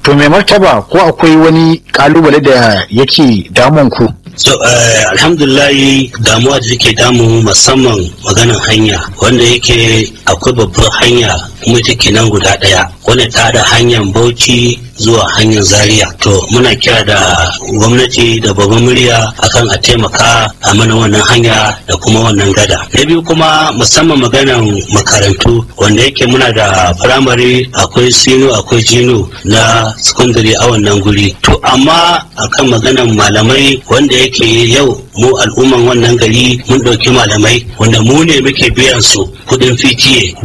to mai martaba ko akwai wani kalubale da yake damun ku so uh, alhamdulillahi damuwa da take damu musamman maganan hanya wanda yake akwai babbar hanya kuma take nan guda daya wanda ta da hanyar bauchi zuwa hanyar zaria to muna kira da gwamnati da babban murya akan a taimaka a mana wannan hanya da kuma wannan gada na biyu kuma musamman maganan makarantu wanda yake muna da firamare akwai sino akwai jino na secondary a wannan guri to amma akan maganan malamai wanda yake yau mu al'umman wannan gari mun ɗauki malamai wanda mu ne muke biyan su kuɗin fitiye